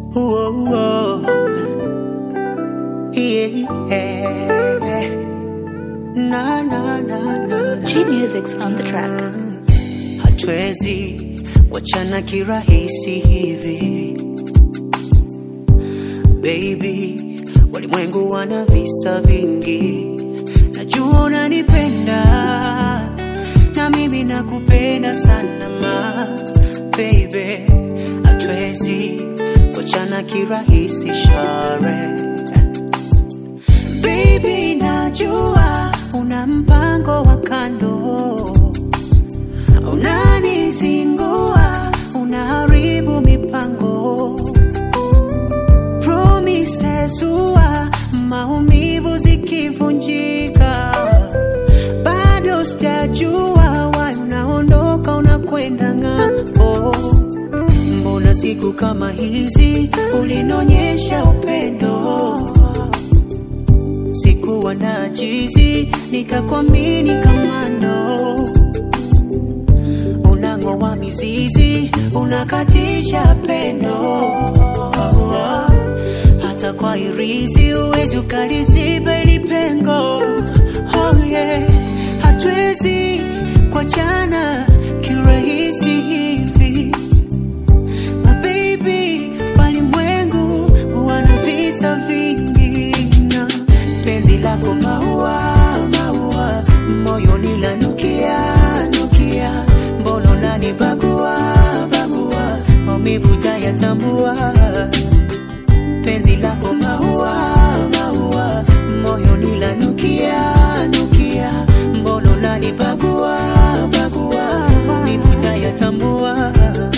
Whoa, whoa. Yeah. Na, na, na, na. G Music's on the track. Hatuwezi wachana kirahisi hivi baby, walimwengu wana visa vingi, najua unanipenda na mimi nakupenda sana ma baby, hatuwezi wachana kirahisi share baby, najua una mpango wa kando unanizingua, unaharibu mipango promises huwa maumivu zikivunjika, bado sijajua why unaondoka unakwenda ng'ambo. Mbona siku kama hizi ulinionyesha upendo, sikuwa na jizi nikakwamini kamando unang'oa mizizi, unakatisha pendo. Hata kwa irizi uwezi ukaliziba ili pengo. Oh yeah. Hatuwezi kuachana kirahisi hivi My baby, walimwengu wana visa vingi na penzi lako maua maua, moyoni lanukia nukia, mbona unanibagua bagua, maumivu jayatambua penzi lako maua maua, moyoni lanukia nukia, mbona unanibagua bagua, maumivu jayatambua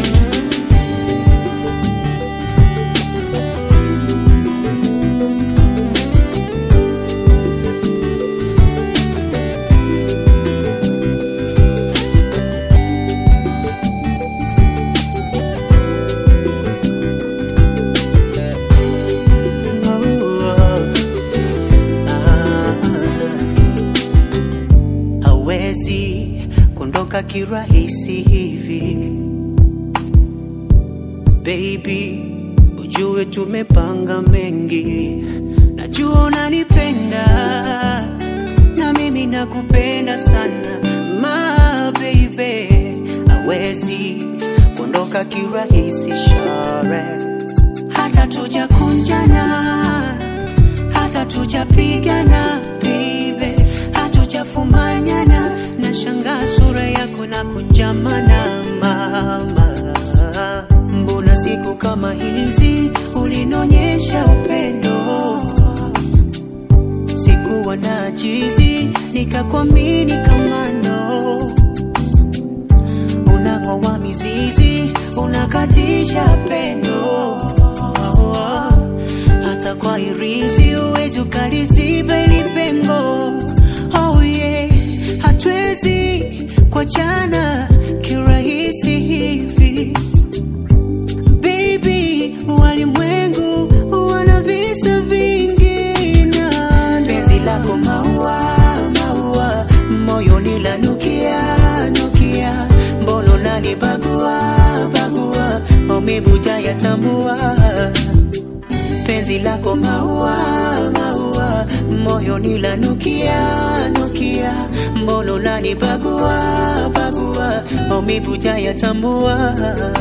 hawezi kuondoka kirahisi hivi baby, ujue tumepanga mengi, najua unanipenda na mimi nakupenda sana ma baby, hawezi kuondoka kirahisi share, hata tujakunjana hata tujapigana baby, hatujafumanyana na shangaa sura yako na kunjamana mama, mbona siku kama hizi ulinionyesha upendo, sikuwa na jizi nikakwamini kamando, unang'oa mizizi unakatisha pendo hata kwa irizi uwezi ukaliziba ili pengo. Oh yeah, hatuwezi kuachana kirahisi hivi baby, walimwengu wana visa vingi na penzi lako maua maua, moyoni lanukia nukia, mbona unanibagua bagua, maumivu jayatambua penzi lako maua maua, moyoni lanukia nukia, mbona unanibagua bagua, maumivu jayatambua